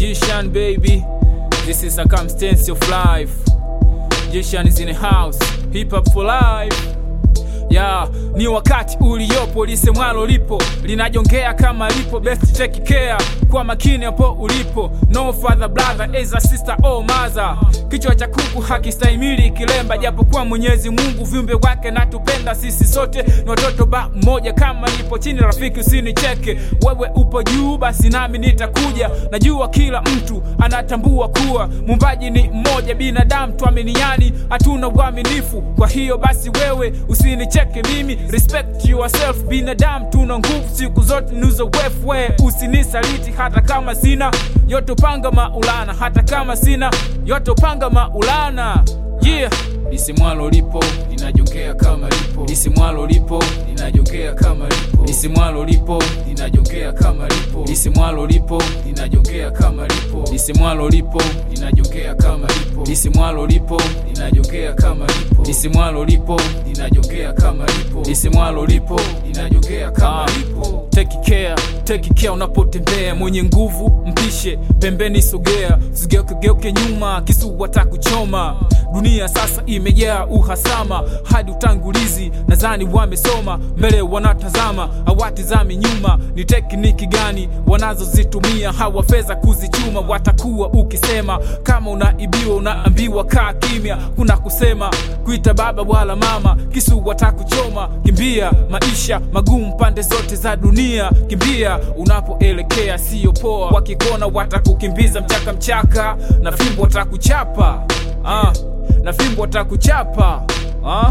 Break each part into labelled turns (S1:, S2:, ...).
S1: Jishan baby, this is circumstance of life. Jishan is in the house, hip hop for life. Ya, ni wakati uliopo lisemwalo lipo linajongea kama lipo best take care kwa makini hapo ulipo no father brother as a sister or mother kichwa cha kuku hakistahimili kilemba japokuwa mwenyezi mungu viumbe wake natupenda sisi sote ni watoto ba mmoja kama nipo chini rafiki usinicheke wewe upo juu basi nami nitakuja najua kila mtu anatambua kuwa mumbaji ni mmoja binadamu tuaminiani hatuna uaminifu kwa hiyo basi wewe usinicheke mimi respect yourself binadamu tuna nguvu siku zote ni uzoefu we usinisaliti hata kama sina yote panga maulana hata kama sina yote panga maulana yeah lisimwalo lipo linajongea kama lipo lisimwalo lipo linajongea kama lipo lisimwalo lipo linajongea kama lipo lisimwalo lipo linajongea kama lipo lisimwalo lipo linajongea kama lipo lisimwalo lipo linajongea kama lipo lisimwalo lipo linajongea kama lipo lisimwalo lipo linajongea kama lipo take care take care unapotembea mwenye nguvu mpishe pembeni sogea usigeukegeuke nyuma kisu watakuchoma dunia sasa imejaa uhasama hadi utangulizi nadhani wamesoma mbele wanatazama hawatizami nyuma ni tekniki gani wanazozitumia hawafeza kuzichuma watakuwa ukisema kama unaibiwa unaambiwa kaa kimya kuna kusema kuita baba wala mama kisu watakuchoma kimbia maisha magumu pande zote za dunia kimbia unapoelekea siyo poa wakikona watakukimbiza mchaka mchaka na fimbo watakuchapa ah, na fimbo watakuchapa ah.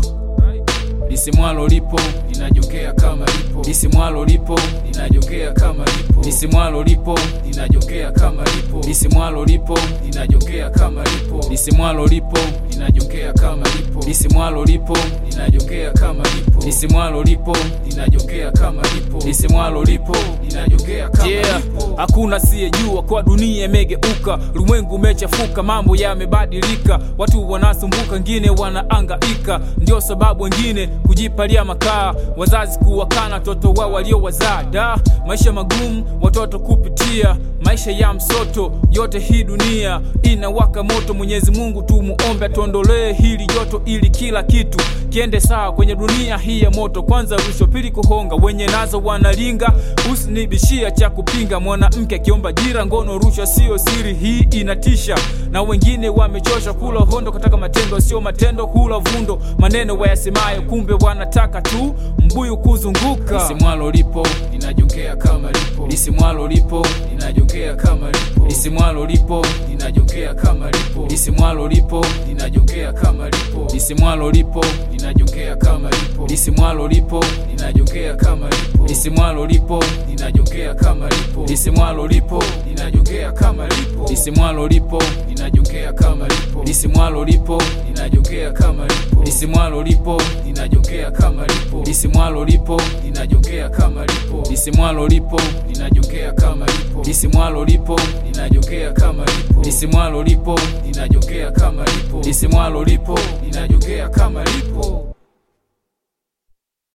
S1: lisimwalo lipo linajongea kama lipo lisimwalo lipo linajongea kama lipo lisimwalo lipo linajongea kama lipo lisimwalo lipo linajongea kama lipo lisimwalo lipo linajongea kama lipo lisimwalo lipo linajongea kama lipo lisimwalo lipo linajongea kama lipo lisimwalo lipo linajongea kama yeah. lipo hakuna siyejua kwa dunia imegeuka ulimwengu umechafuka mambo yamebadilika watu wanasumbuka wengine wanaangaika ndio sababu wengine kujipalia makaa wazazi kuwakana watoto wao waliowazaa da maisha magumu watoto kupitia maisha ya msoto yote hii dunia inawaka moto mwenyezi mungu tumuombe atuondolee hili joto ili kila kitu kiende sawa kwenye dunia hii ya moto kwanza rushwa pili kuhonga wenye nazo wanalinga usinibishia cha kupinga mwanamke akiomba jira ngono rushwa sio siri hii inatisha na wengine wamechosha kula hondo kataka matendo sio matendo kula vundo maneno wayasemayo kumbe wanataka tu mbuyu kuzunguka lisimwalo lipo linajongea kama lipo lisimwalo lipo linajongea kama lipo lisimwalo lipo linajongea kama lipo lisimwalo lipo linajongea kama lipo lisimwalo lipo linajongea kama lipo lisimwalo lipo linajongea kama lipo lisimwalo lipo linajongea kama lipo lisimwalo lipo linajongea kama lipo lisimwalo lipo linajongea kama lipo lisimwalo lipo linajongea kama lipo lisimwalo lipo linajongea kama lipo lisimwalo lipo linajongea kama lipo lisimwalo lipo linajongea kama lipo lisimwalo lipo linajongea kama lipo lisimwalo lipo linajongea kama lipo lisimwalo lipo linajongea kama lipo